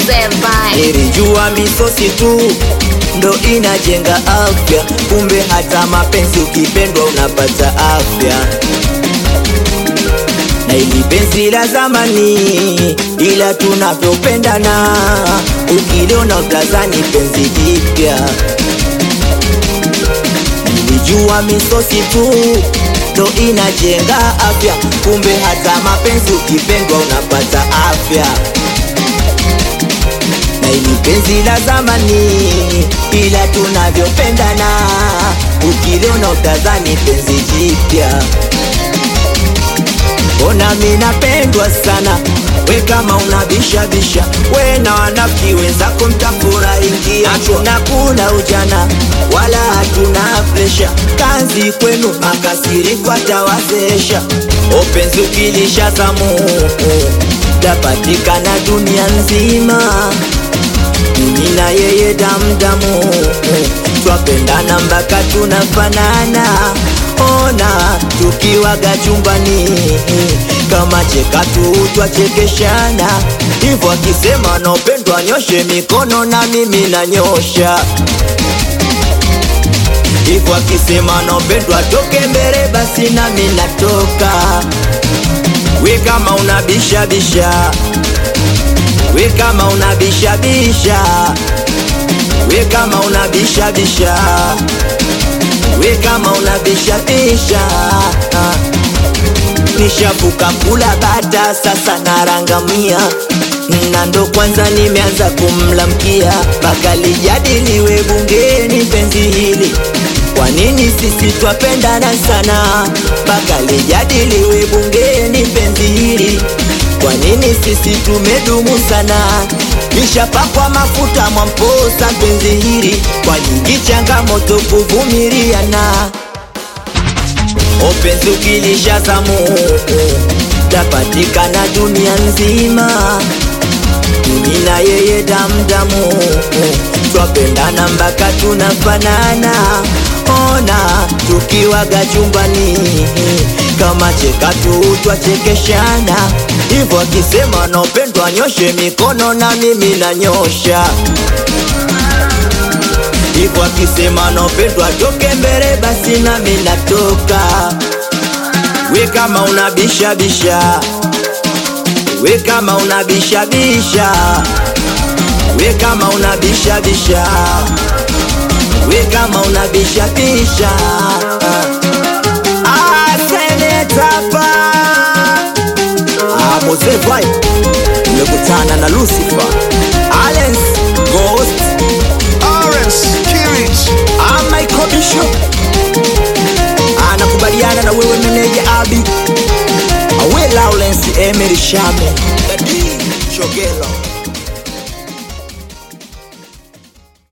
Mzee Vai. Nilijua misosi tu ndo inajenga afya, kumbe hata mapenzi ukipendwa unapata afya. Na ili penzi la zamani, ila tunavyopendana, ukiliona utazani penzi jipya. Nilijua misosi tu ndo inajenga afya, kumbe hata mapenzi ukipendwa unapata afya na ili penzi la zamani, ila tunavyopendana, ukiliona utazani penzi jipya. Ona mi napendwa sana, we kama unabishabisha, we na wanafiki wenzako mtafurahingia. Hatuna kuna ujana wala hatuna presha, kazi kwenu makasiriko atawazesha. Openzi ukilisha zamu tapatikana dunia nzima mimi na yeye damdamu twapendana mpaka tunafanana ona tukiwaga chumbani kama cheka tu twachekeshana hivyo akisema naopendwa nyoshe mikono na mimi nanyosha hivyo akisema naopendwa toke mbele basi nami natoka we kama unabishabisha we kama unabishabisha we kama unabishabisha we kama unabishabisha nishavuka kula bata sasa narangamia na ndo kwanza nimeanza kumlamkia mpaka lijadiliwe bungeni penzi hili kwa nini sisi twapendana sana mpaka lijadiliwe bungeni penzi hili kwa nini sisi tumedumu sana nishapakwa mafuta mwamposa penzi hili kwa nyingi changamoto kuvumiliana openzi ukilisha zamu tapatikana dunia nzima mimi na yeye damdamu twapendana mpaka tunafanana ona tukiwaga chumbani kama cheka tu twachekeshana hivyo akisema naopendwa nyoshe mikono na mimi nanyosha hivyo akisema naopendwa toke mbele basi nami natoka we kama unabishabisha we kama unabishabisha we kama unabishabisha we kama unabishabisha Ah, senetapa Ah, Mose Vai umekutana na Lucifer Alens Ghost Orange, Kirich, Ah, Michael Bishop anakubaliana na wewe meneja Abi Awe Lawrence Emery Shame Dadi Shogelo